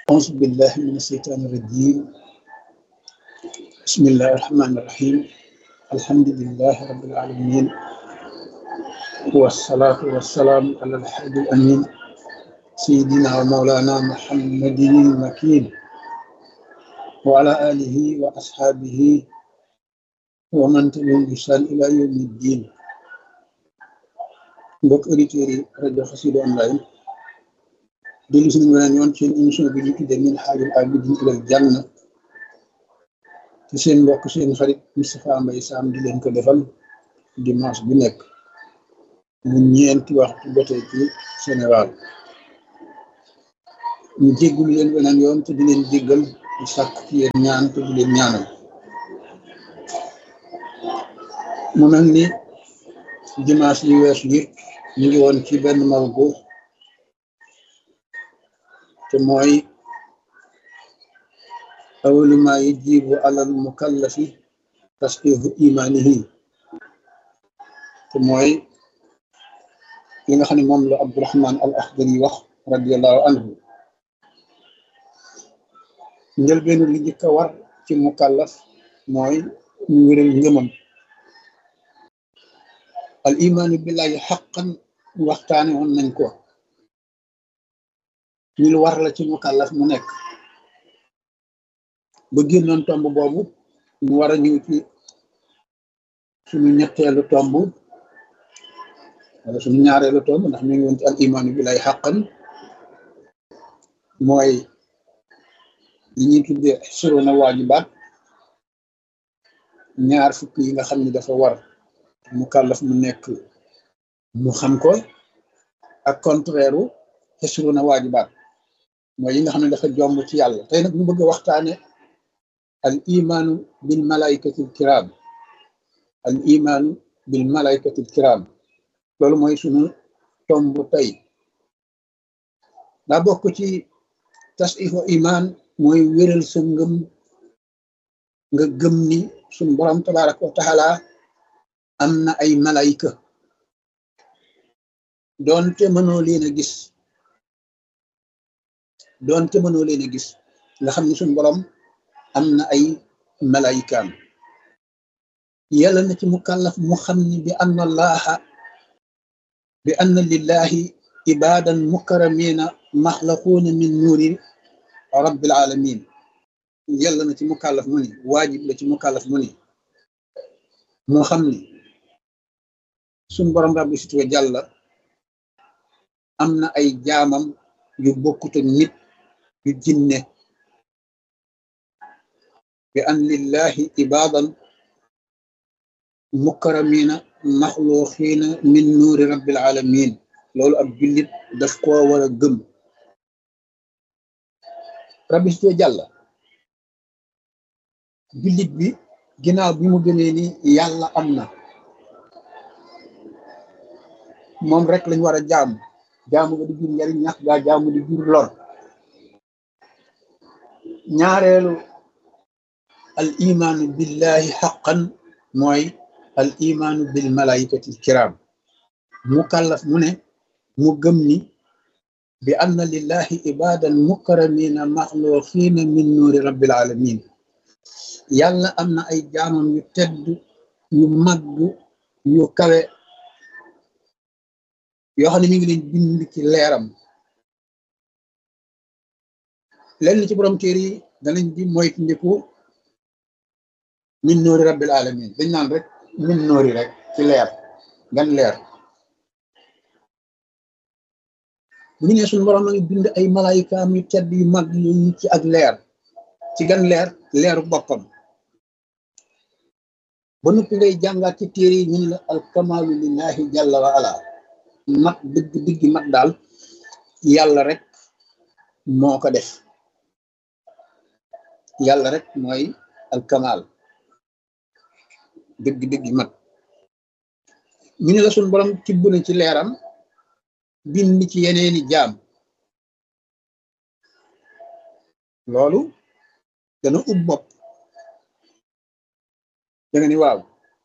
أعوذ بالله من الشيطان الرجيم بسم الله الرحمن الرحيم الحمد لله رب العالمين والصلاة والسلام على الحبيب الأمين سيدنا ومولانا محمد المكين وعلى آله وأصحابه ومن تبعهم بإحسان إلى يوم الدين mbokk auditeurs yi rajo Xassida online dellu si nañu weneen yoon seen émission bi ñu tuddee min haajul aabidiin ilal janna ci seen mbokk seen xarit Moustapha Mbaye Sam di leen ko defal dimanche bu nekk mu ñeenti waxtu jotee ci Sénégal ñu jéggul leen weneen yoon te di leen jéggal di sàkk ci yéen ñaan te di leen ñaanal mu mel ni dimanche yi weesu yëpp ñu ngi woon ci benn mawdu te mooy awalu ma yajibu alal mukallafi tasqihu imanihi te mooy li nga xam ne moom la Abdurahman al Akhdari wax radiallahu anhu njëlbeenu li njëkk a war ci mukallaf mooy ñu wéral ngëmam al imaanu billahi xaqan waxtaane woon nañ ko ñu lu war la ci mukallaf mu nekk ba génnoon tomb boobu ñu war a ñëw ci suñu ñetteelu tomb wala suñu ñaareelu tomb ndax ñu ngi woon ci al imaanu billahi xaqan mooy li ñuy tuddee suruna waajibaat ñaar fukk yi nga xam ne dafa war mu kàllaf mu nekk mu xam ko ak contraire u xesruna waajibaat mooy yi nga xam ne dafa jomb ci yàlla tey nag ñu bëgg a waxtaane al imaanu bil malaikatil kiram al imaanu bil malaikatil kiram loolu mooy sunu tomb tey daa bokk ci tasixu imaan mooy wéral sa ngëm nga gëm ni suñ borom tabaraka wa taala am na ay malayka doonte mënoo leen a gis doonte mënoo leen a gis nga xam ne suñ borom am na ay malaykaam yàlla na ci mukallaf mu xam ni bi anna allaha bi anna lillahi ibadan mukaramina maxlaquuna min nuuri rabbil alamin yàlla na ci mukallaf mu ni waajib la ci mukallaf mu ni moo xam ni suñ borom rabbi si tuwa jàlla am na ay jaamam yu bokkute nit yu jinne bi an lillahi ibadan mukaramina maxluuxiina min nuuri rabbil alamin loolu ab jullit daf koo war a gëm rabbi si tuwa jàlla jullit bi ginnaaw bi mu gënee ni yàlla am na moom rek lañ war a jaamu jaamu nga di jur njariñ ñax gaa jaamu di jur lor ñaareelu al imaanu billahi xaqan mooy al imaanu bil malaikati kiram mu kàllaf mu ne mu gëm ni bi anna lillahi ibadan mukaramina maxluqina min nuuri rabbil alamin yàlla am na ay jaamam yu tedd yu màgg yu kawe yoo xam ne mi ngi leen bind ci leeram lenn ci borom téere yi danañ di moytu ndiku min noori rabbil alamin dañ naan rek min noori rek ci leer gan leer bu ñu ne suñu borom a ngi bind ay malaayikaam yu tedd yu mag yooyu ci ak leer ci gan leer leeru boppam ba noppi ngay jàngaat ci téere yi ñu ne la alkamalu lillahi jalla wa ala mat dëgg dëgg mat daal yàlla rek moo ko def yàlla rek mooy alkamal dëgg dëgg mat ñu ne la suñ borom tibb na ci leeram bind ci yeneeni jaam loolu dana ub bopp da nga ni waaw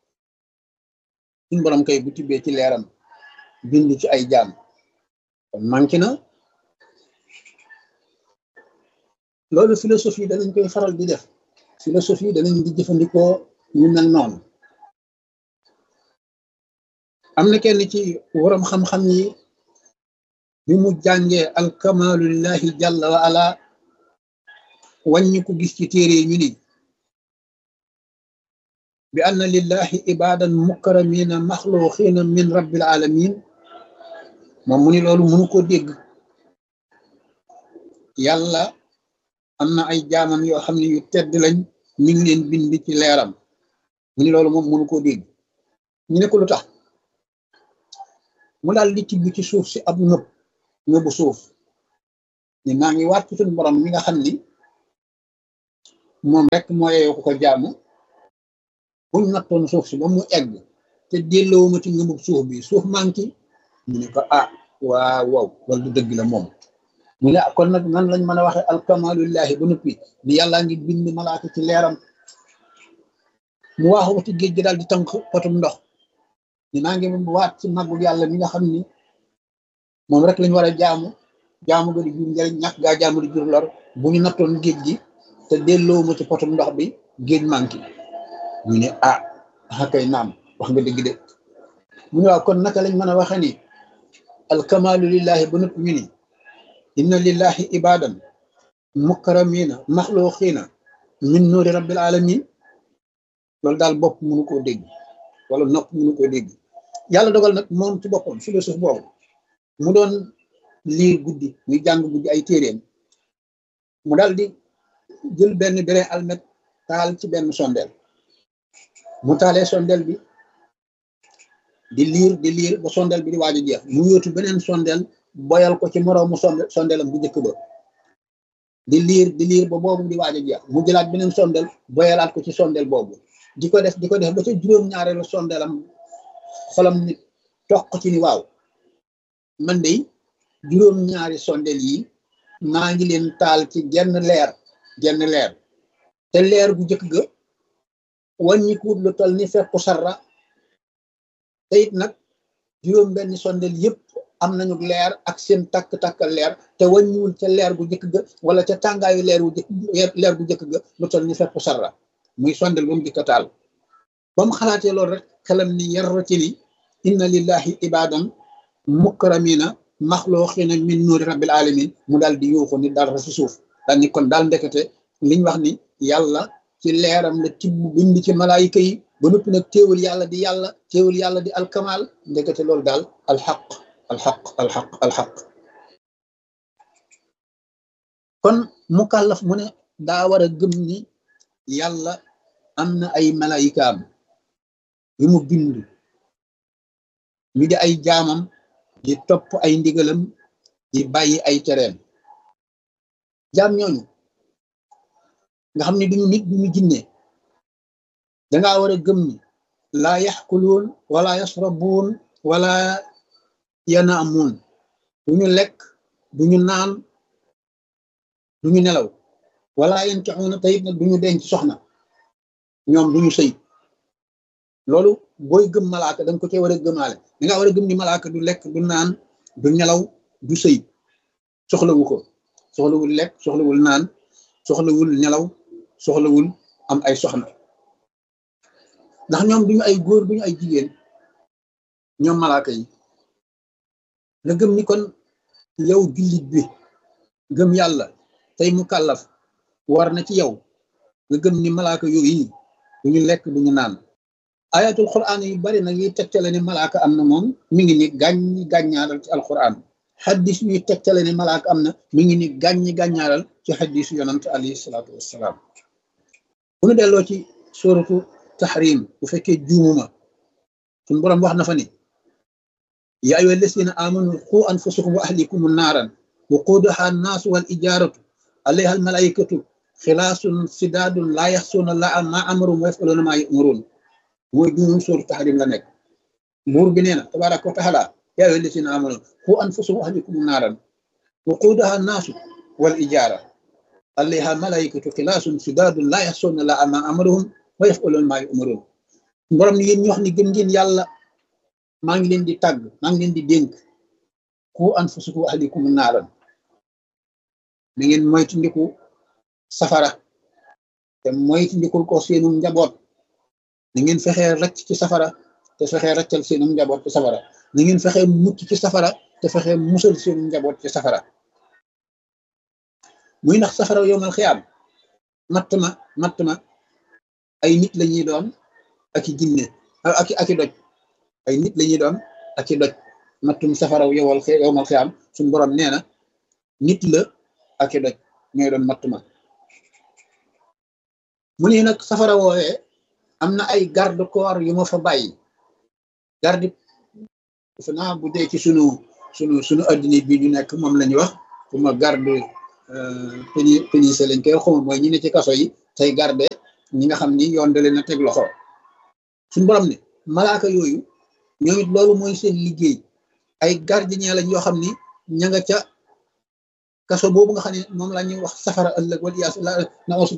suñ borom kay bu tibbee ci leeram bind ci ay jaam kon manqué na loolu philosophie danañ koy faral di def philosophie danañ di jëfandikoo ñu mel noonu am na kenn ci waram xam-xam yi bi mu jàngee alkamaalu lillahi jalla wa ala wàññi ko gis ci téere ñu ni bi anna lillahi ibadan mukramina maxluqina min rabbil alamin moom mu ni loolu mënu ko dégg yàlla am na ay jaamam yoo xam ne yu tedd lañ mi ngi leen bind ci leeram mu ni loolu moom mënu koo dégg ñu ne ko lu tax mu daal di tibb ci suuf si ab nëb nëbu suuf ni maa ngi waat ci suñu borom mi nga xam ni moom rek moo yeyoo ko ko jaamu buñ nattoon suuf si ba mu egg te delloowuma ci ngëmub suuf bi suuf manki ñu ne ko ah waaw waaw loolu du dëgg la moom mu ne kon nag nan lañ mën a waxe alkamalullahi ba noppi ni yàllaa ngi bind malaaka ci leeram mu waaxu ba ci géej gi daal di tànk potum ndox ni maa ngi waat ci màggu yàlla mi nga xam ni moom rek lañ war a jaamu jaamu ga di jur njëriñ ñàkk gaa jaamu di jur lor bu ñu nattoon géej gi te delloo ma ci potum ndox bi géej manki ñu ne ah akay naam wax nga dëgg de mu ne waaw kon naka lañ mën a waxe ni alkamalu lillahi ba noppi ñu ni inna lillahi ibadan mukramina maxluqina min nuuri rabbil alamin loolu daal bopp mënu koo dégg wala nopp mënu koo dégg yàlla dogal nag moom ci boppam philosophe boobu mu doon liir guddi muy jàng guddi ay téeréem mu daal di jël benn brin almet taal ci benn sondeel mu taalee sondeel bi di liir di liir ba sondeel bi di waaj a jeex mu yóotu beneen sondeel boyal ko ci moroomu sonde sondeelam bu njëkk ba di liir di liir ba boobu di waaj a jeex mu jëlaat beneen sondeel boyalaat ko ci sondeel boobu di ko def di ko def ba ca juróom-ñaareelu sondeelam xolam nit toq ci ni waaw man de juróom-ñaari sondeel yi maa ngi leen taal ci genn leer genn leer te leer bu njëkk ga wàññikuut lu toll ni fekku sarra te it nag juróom benn sondeel yëpp am nañu leer ak seen takk-takkal leer te wàññiwul ca leer bu njëkk ga wala ca tàngaayu leer bu jëkk leer bu njëkk ga lu toll ni fekku sarra muy sondeel ba mu jëkk a taal ba mu xalaatee loolu rek xelam ni yarra ci ni inna lillahi ibadan mukramina maxluqina min nuuri rabbil alamin mu daal di yuuxu ni dal ra si suuf daal ni kon daal ndekete liñ wax ni yàlla ci leeram la tibb bind ci malaayika yi ba noppi nag téewul yàlla di yàlla téewul yàlla di alkamal ndekete loolu daal alxaq alxaq alxaq alxaq kon mukallaf mu ne daa war a gëm ni yàlla am na ay malaayikaam yu mu bind ñu di ay jaamam di topp ay ndigalam di bàyyi ay tereem jaam ñooñu nga xam ne duñu nit duñu jinne dangaa war a gëm ni laa yaxkuluun wala yasrabuun wala yanaamuun duñu lekk duñu naan duñu nelaw wala yankixuuna tayit nag duñu denc soxna ñoom duñu sëy loolu booy gëm malaaka danga ko cee war a gëmaale dangaa war a gëm ni malaaka du lekk du naan du nelaw du sëy soxlawu ko soxlawul lekk soxlawul naan soxlawul nelaw soxlawul am ay soxna ndax ñoom duñu ay góor duñu ay jigéen ñoom malaaka yi nga gëm ni kon yow jullit bi gëm yàlla tey mu kàllaf war na ci yow nga gëm ni malaaka yooyu duñu lekk duñu naan ayatul quran yu bari nag yuy tegtale ne malaaka am na moom mi ngi ni gàññi gàññaaral ci alquran xaddis yuy tegtale ne malaaka am na mi ngi ni gàññi gàññaaral ci xaddisu yonant alayhi salaatu wassalaam bu nu delloo ci suratu tahrim bu fekkee juumuma suñ boroom wax na fa ni ya ayyuha alladina amanu qu anfusakum wa ahlikum naaran waquuduha annaasu wal ijaaratu alayha almalaikatu xilaasun sidaadun laa yaxsuuna laa ma amarum wa yafaluuna maa yumaruun mooy juumum suratu tahrim la nekk buur bi nee na tabaraka wa taala ya ayyuha alladina amanu qu anfusakum wa ahlikum naaran waquuduha annaasu wal ijaara alayha almalaikatu xilaasun sidaadun laa yaxsuuna laa ma amaruhum wa yafaluuna maa yumaruun borom ni yéen ñu wax ni gëm ngeen yàlla maa ngi leen di tàgg maa ngi leen di dénk ku anfusakum wa ahlikum naaran na ngeen moytandiku safara te moytu ndikul ko seenum njaboot ni ngeen fexee racc ci safara te fexee raccal seenum njaboot ci safara ni ngeen fexee mucc ci safara te fexee musal seenum njaboot ci safara muy ndax safara yowmal xiyaam matt ma matt ma ay nit la ñuy doon ak i jinne ak ak i doj ay nit la ñuy doon ak i doj mattum safaraw yowal yowmal xiyaam suñu borom nee na nit la ak i doj ñooy doon matt ma mu ne nag safara woowee am na ay garde corps yu ma fa bàyyi garde defe naa bu dee ci sunu sunu sunu addina bi ñu nekk moom la ñuy wax fu ma garde peni pénise lañ koy xuma mooy ñi ne ci kaso yi tey garde ñi nga xam ni yoon da leen a teg loxo suñu borom ne malaaka yooyu ñoom it loolu mooy seen liggéey ay gardien lañ yoo xam ni ña nga ca kaso boobu nga xam ne moom la ñuy wax safara ëllëg wala yaas na